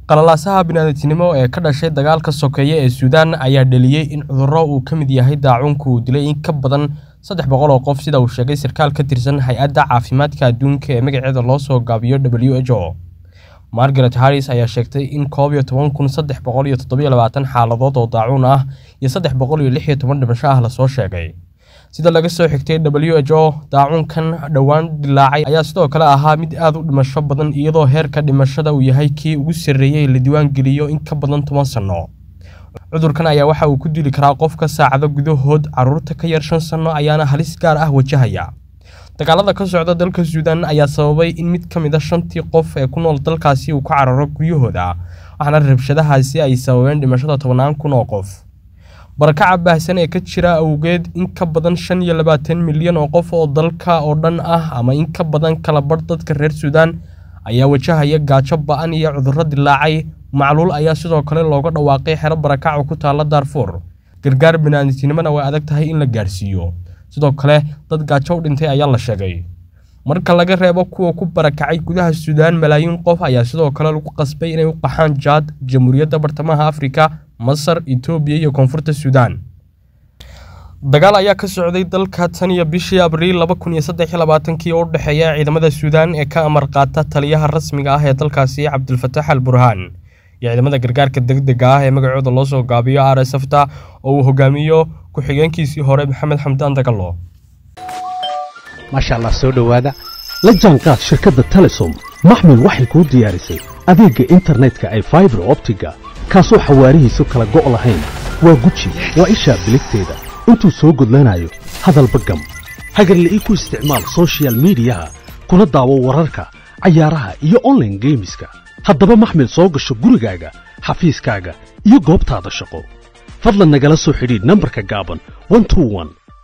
qalalaasaha bini'aadantinimo ee ka dhashay dagaalka sokeeye ee suudaan ayaa dhaliyey in cudurro uu ka mid yahay daacuunku uu dilay in ka badan saddex boqol oo qof sida uu sheegay sarkaal ka tirsan hay-adda caafimaadka adduunka ee magaceeda loo soo gaabiyo w h o margaret harris ayaa sheegtay in koob iyo toban kun saddex boqol iyo toddobiyo labaatan xaaladood oo daacuun ah iyo saddex boqol iyo lix iyo toban dhimasho ah lasoo sheegay sida laga soo xigtay w h o daacuunkan dhowaan dilaacay ayaa sidoo kale ahaa mid aad u dhimasho badan iyadoo heerka dhimashada uu yahay kii ugu sarreeyey la diiwaan geliyo in ka badan toban sanno cudurkan ayaa waxa uu ku dili karaa qofka saacado gudahood carruurta ka yar shan sanno ayaana halis gaar ah wajahaya dagaalada ka socda dalka suudaan ayaa sababay in mid ka mid a shantii qof ee ku nool dalkaasi uu ka cararo guryahooda waxaana rabshadahaasi ay sababeen dhimashada tobannaan kun oo qof barakaca baahsan ee ka jira awgeed in ka badan shan iyo labaatan milyan oo qof oo dalka oo dhan ah ama in ka badan kala badh dadka reer suudaan ayaa wajahaya gaajo ba-an iyo cudurro dilaacay macluul ayaa sidoo kale looga dhawaaqay xero barakaca ku taalla daarfuur gargaar bini'aadamtinimona way adag tahay in la gaarsiiyo sidoo kale dad gaajo u dhintay ayaa la sheegay marka laga reebo kuwa ku barakacay gudaha suudaan malaayiin qof ayaa sidoo kale lagu qasbay inay u qaxaan jaad jamhuuriyadda bartamaha afrika masar etoobiya iyo koonfurta suudaan dagaal ayaa ka socday dalka tan iyo bishii abriil laba kun iyo saddex iyo labaatankii oo u dhexeeya ciidamada suudaan ee ka amar qaata taliyaha rasmiga ah ee dalkaasi cabdulfatax al burhaan iyo ciidamada gargaarka degdega ah ee magacooda loo soo gaabiyo r s fta oo uu hogaamiyo ku-xigeenkiisii hore maxamed xamdaan dagalo maasha allah soo dhowaada la jaanqaad shirkadda telesom maxmil waxay kuu diyaarisay adeegga internetka ay faibar optiga kaasoo xawaarihiisu kala go' lahayn waa guji waa ishaa biligteeda intuu soo gudlanayo hadalba gam hagarla ii ku isticmaal sochial midiyaha kuna daawo wararka cayaaraha iyo onlaine geemiska haddaba maxmil soo gasho gurigaaga xafiiskaaga iyo goobtaada shaqo fadlan nagala soo xidhiidh nambarka gaaban